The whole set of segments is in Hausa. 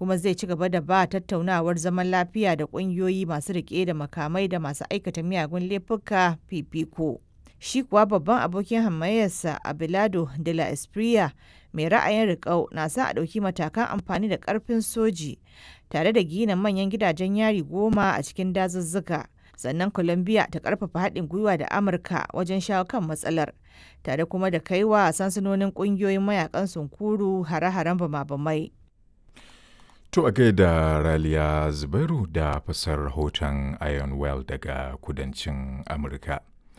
kuma zai ci gaba da ba tattaunawar zaman lafiya da ƙungiyoyi masu riƙe da makamai da masu aikata miyagun laifuka fifiko. Shi kuwa babban abokin hamayyarsa Abelardo de la Espriella mai ra'ayin riƙau na sa a ɗauki matakan amfani da ƙarfin soji tare da gina manyan gidajen yari goma a cikin dazuzzuka. Sannan Colombia ta ƙarfafa haɗin gwiwa da Amurka wajen shawo kan matsalar, tare kuma da kaiwa sansanonin ƙungiyoyin mayakan sunkuru hare-haren bama-bamai. To a gaida Raliya Zubairu da fasar rahoton Iron Well daga kudancin Amurka.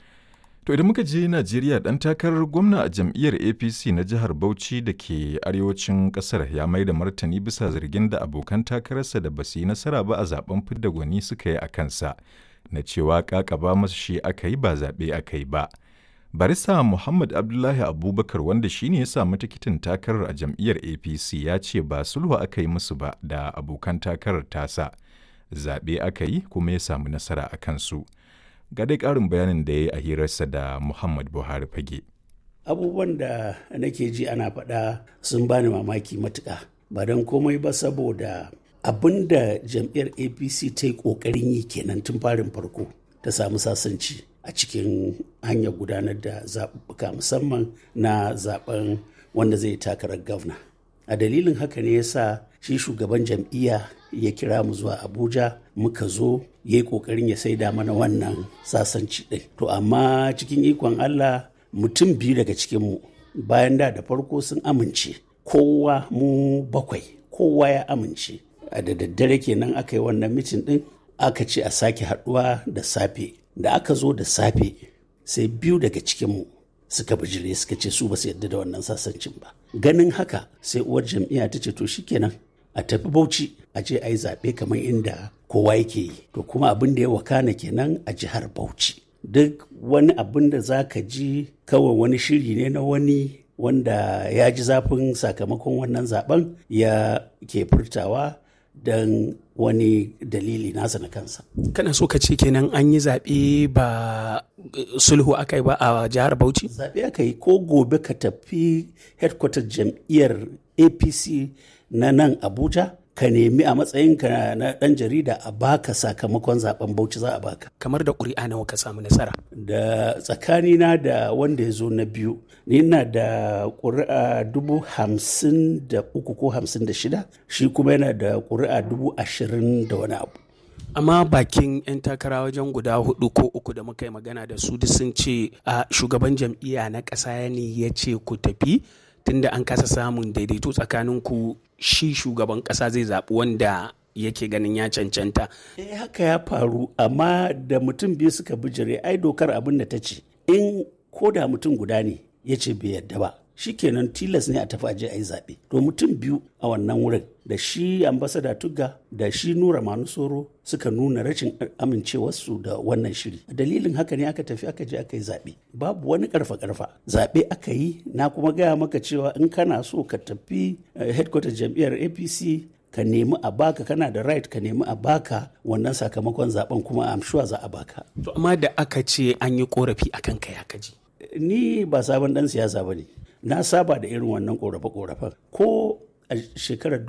To idan muka je Najeriya ɗan takarar gwamna a jam'iyyar APC na jihar Bauchi da ke arewacin ƙasar ya mai da martani bisa zargin da abokan takararsa da basu yi nasara ba a zaben fidda gwani suka yi a kansa na cewa ƙaƙaba masa shi aka yi ba zaɓe aka yi ba. Barista Muhammad Abdullahi Abubakar wanda shi ne ya samu tikitin takarar a jam'iyyar APC ya ce ba sulhu aka yi musu ba da abokan takarar tasa. Zaɓe aka yi kuma ya samu nasara a kansu. Ga dai ƙarin bayanin da ya yi a hirarsa da Muhammad Buhari fage. Abubuwan da nake ji ana faɗa sun bani mamaki matuƙa. Ba don komai ba saboda abin da jam'iyyar APC ta yi ƙoƙarin yi kenan tun farin farko ta samu sasanci. a cikin hanyar gudanar da zaɓuɓɓuka musamman na zaɓen wanda zai takarar gwamna a dalilin haka ne yasa shi shugaban jam'iyya ya kira mu zuwa abuja muka zo ya yi ƙoƙarin ya saida mana wannan sasanci ɗin to amma cikin ikon allah mutum biyu daga cikinmu bayan da da farko sun amince kowa mu bakwai kowa ya amince a da daddare kenan aka yi wannan mitin ɗin aka ce a sake haɗuwa da safe da aka zo da safe sai biyu daga cikinmu suka bijire suka ce su ba su yadda da wannan sasancin ba ganin haka sai uwar jam'iyya ta ce to shikenan a tafi bauchi a je a yi zaɓe kamar inda kowa yake yi to kuma abin da ya wakana kenan a jihar bauchi duk wani abin da za ka ji kawai wani shiri ne na wani wanda ya ji zafin sakamakon wannan zaben ya ke furtawa don wani dalili nasa na kansa. Kana so ka ce kenan an yi zaɓe ba sulhu aka yi ba a jihar Bauchi? Zaɓe aka yi ko gobe ka tafi headquarter jam'iyyar APC na nan Abuja ka nemi a matsayinka na ɗan jarida a baka sakamakon zaben Bauchi za a baka. Kamar da ƙuri'a nawa ka samu nasara? Da tsakanina da wanda ya zo na biyu, ni na da ƙuri'a dubu hamsin da uku ko hamsin da shida, shi kuma yana da ƙuri'a dubu ashirin da wani abu. amma bakin 'yan takara wajen guda hudu ko uku da muka yi magana da su duk sun ce a shugaban jam'iyya na ƙasa ne ya ce ku tafi tunda an kasa samun daidaito tsakanin ku shi shugaban ƙasa zai zaɓi wanda yake ganin ya cancanta. Eh haka ya faru amma da mutum biyu suka bijire ai dokar abin da ta ce in ko da mutum guda ne ya ce bai yadda ba shikenan tilas ne a tafi aje a yi zaɓe to mutum biyu a wannan wurin da shi ambasada tugga da shi nura manusoro suka nuna rashin amincewarsu da wannan shiri dalilin haka ne aka tafi aka je aka yi zaɓe babu wani karfa karfa zaɓe aka yi na kuma gaya maka cewa in kana so ka tafi headquarter jam'iyyar apc ka nemi a baka kana da right ka nemi a baka wannan sakamakon zaben kuma am sure za a baka to amma da aka ce an yi korafi akan kai aka ji ni ba sabon dan siyasa ba ne na saba da irin wannan korafe-korafen ko a shekarar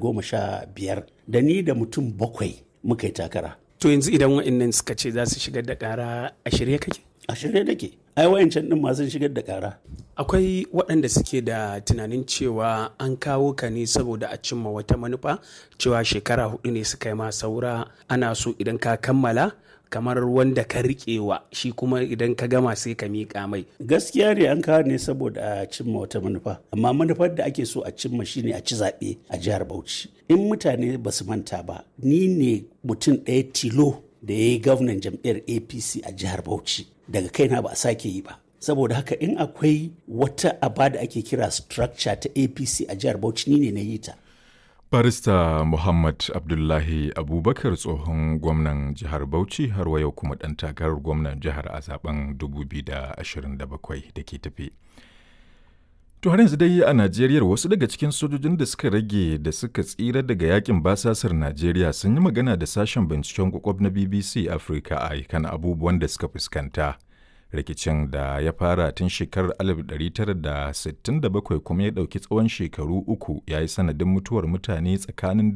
2015 da ni da mutum bakwai muka yi takara to yanzu idan wa'annan suka ce za su shigar da kara a shirye kake a shirye nake ai wayancan din masu shigar da kara akwai waɗanda suke da tunanin cewa an kawo ka ne saboda a cimma wata manufa cewa shekara hudu ne suka yi ma saura ana so idan ka kammala kamar wanda ka riƙewa shi kuma idan ka gama sai ka miƙa mai. Gaskiya ne an kawo ne saboda a cimma wata manufa, amma manufar da ake so a cimma shine a ci zaɓe a jihar Bauchi. In mutane ba su manta ba, ni ne mutum ɗaya tilo da ya yi gwamnan jam'iyyar APC a jihar Bauchi. Daga kaina ba a sake yi ba. Saboda haka in akwai wata aba da ake kira structure ta APC a jihar Bauchi ni ne na yi ta. Barista Muhammad Abdullahi Abubakar tsohon gwamnan jihar Bauchi har wa yau kuma ɗan takarar gwamnan jihar a zaben 2027 da ke tafi. To har yanzu dai a Najeriya wasu daga cikin sojojin da suka rage da suka tsira daga yakin basasar Najeriya sun yi magana da sashen binciken kwakwab na BBC Africa a kan abubuwan da suka fuskanta. rikicin da ya fara tun shekarar 1967 kuma ya ɗauki tsawon shekaru uku ya yi sanadin mutuwar mutane tsakanin